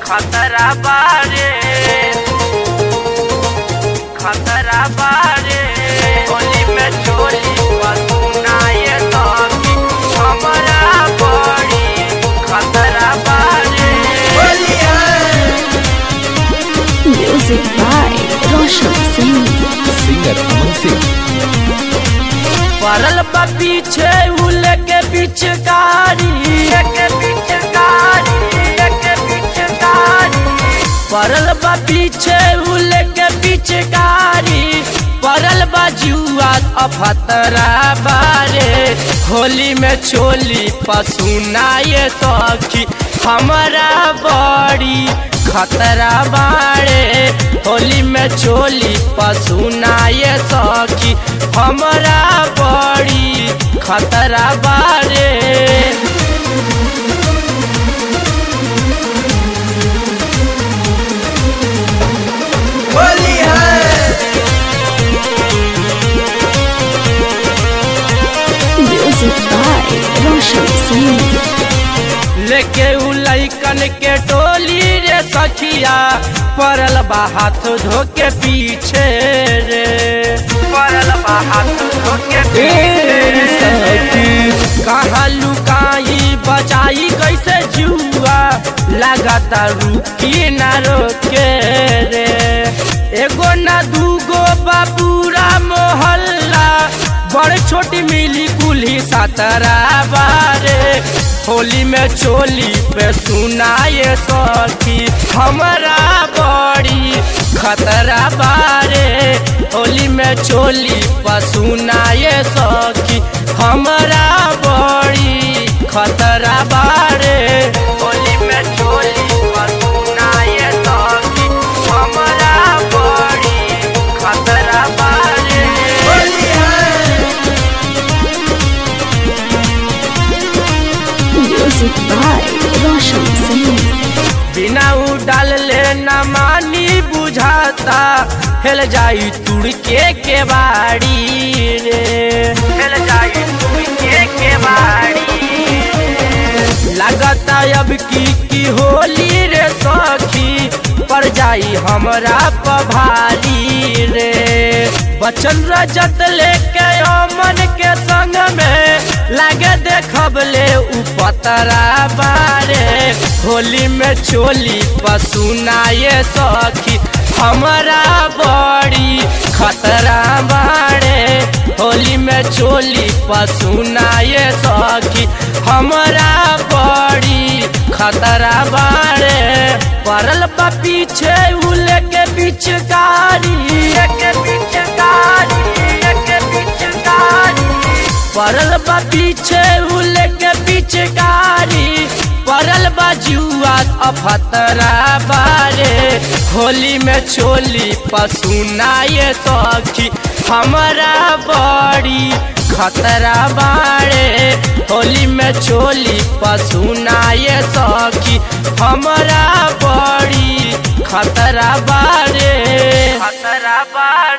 खतरा बारे खतरा बारे होली में चोली पसुनाए सखी हमरा बड़ी खतरा बारे Music by Roshan Singh. Singer Aman Singh पड़ल बा पीछे उल के पिचकारी के पिचकारी के पिचकारी पड़ल बा पीछे उल के पिचकारी पड़ल बा जुआ अफतरा बारे होली में चोली पसुनाए सखी हमारा बड़ी खतरा बाड़े होली में चोली पसुनाए सखी हमरा बड़ी खतरा बारे Music by Roshan Singh. लेके उ लैकन के टोली रे सखिया पड़ल बा हाथ धो के पीछे रे पड़ल बा हाथ धो के पीछे कहाँ लुकाई बचाई कैसे जुआ लगाता रुकी ना रोके रे एगो ना दूगो बा पूरा मोहल्ला बड़ छोटी मिली कुल्ही सतरा बारे होली में चोली पे सुनाए सखी हमरा बड़ी खतरा बारे होली में चोली पर सुनाए सखी हमरा बड़ी खतरा बारे होली में चोली पर सुनाए सखी हमरा बड़ी खतरा बारे Music by Roshan Singh. बिना उडाल ले न मानी बुझाता हेल जाई तुड़के के बाड़ी रे हेल जाई तुड़के के बाड़ी लागता अब की की होली रे सखी पर जाई हमरा पभारी रे बचन रजत लेके अमन के संग में लागे देखब ले उ पतरा बारे होली में चोली पसुनाए सखी हमरा बड़ी खतरा बारे होली में चोली पसुनाए सखी हमरा बड़ी खतरा बारे पड़ल बा पीछे उल के पिचकारी के पिचकारी के पिचकारी पड़ल बा पीछे उल के पिचकारी पड़ल बा जुआ अफतरा बारे होली में चोली पसुनाए सखी हमरा बड़ी खतरा बारे होली में चोली पसुनाए सखी हमरा बड़ी खतरा बारे खतरा बारे